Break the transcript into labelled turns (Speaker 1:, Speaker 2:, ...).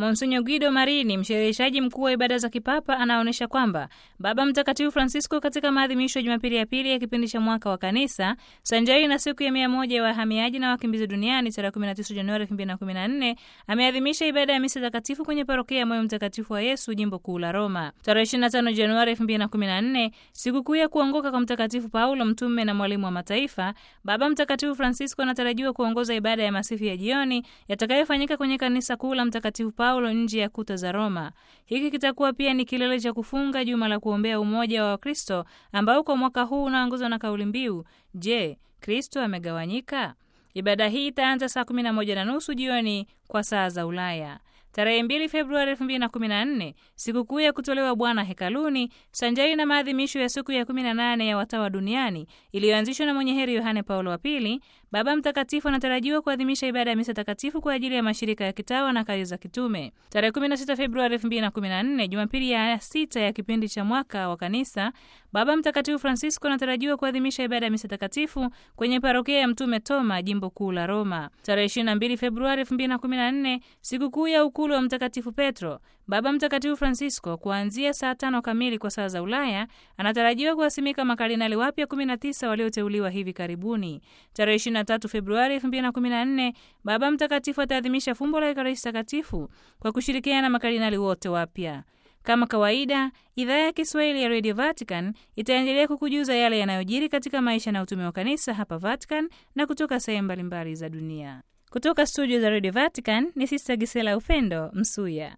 Speaker 1: Monsinyo Guido Marini, mshereheshaji mkuu wa ibada za kipapa, anaonyesha kwamba Baba Mtakatifu Francisco katika maadhimisho ya Jumapili ya pili ya kipindi cha mwaka wa Kanisa, sanjari na siku ya mia moja ya wahamiaji na wakimbizi duniani tarehe 19 Januari 2014, ameadhimisha ibada ya misa takatifu kwenye parokia ya Moyo Mtakatifu wa Yesu, jimbo kuu la Roma. Tarehe 25 Januari 2014, sikukuu ya kuongoka kwa Mtakatifu Paulo, mtume na mwalimu wa mataifa, Baba Mtakatifu Francisco anatarajiwa kuongoza ibada ya masifu ya jioni yatakayofanyika kwenye kanisa kuu la Mtakatifu Paulo nje ya kuta za Roma. Hiki kitakuwa pia ni kilele cha kufunga juma la kuombea umoja wa Wakristo ambao kwa mwaka huu unaongozwa na kauli mbiu, Je, Kristo amegawanyika? Ibada hii itaanza saa 11 na nusu jioni kwa saa za Ulaya. Tarehe 2 Februari 2014, sikukuu ya kutolewa Bwana hekaluni, sanjari na maadhimisho ya siku ya 18 ya watawa duniani iliyoanzishwa na mwenye heri Yohane Paulo wa Pili, Baba Mtakatifu anatarajiwa kuadhimisha ibada ya misa takatifu kwa ajili ya mashirika ya kitawa na kazi za kitume. Tarehe 16 Februari 2014, Jumapili ya sita ya kipindi cha mwaka wa Kanisa, Baba Mtakatifu Francisco anatarajiwa kuadhimisha ibada ya misa takatifu kwenye parokia ya Mtume Toma, jimbo kuu la Roma. Tarehe 22 Februari 2014, sikukuu ya ukulu wa Mtakatifu Petro, Baba Mtakatifu Francisco kuanzia saa tano kamili kwa saa za Ulaya anatarajiwa kuwasimika makardinali wapya 19 walioteuliwa hivi karibuni. Tarehe 23 Februari 2014, Baba Mtakatifu ataadhimisha fumbo la Ekaristi Takatifu kwa kushirikiana na makardinali wote wapya. Kama kawaida, idhaa ya Kiswahili ya Radio Vatican itaendelea kukujuza yale yanayojiri katika maisha na utume wa kanisa hapa Vatican na kutoka sehemu mbalimbali za dunia. Kutoka studio za Radio Vatican ni Sista Gisela Upendo Msuya.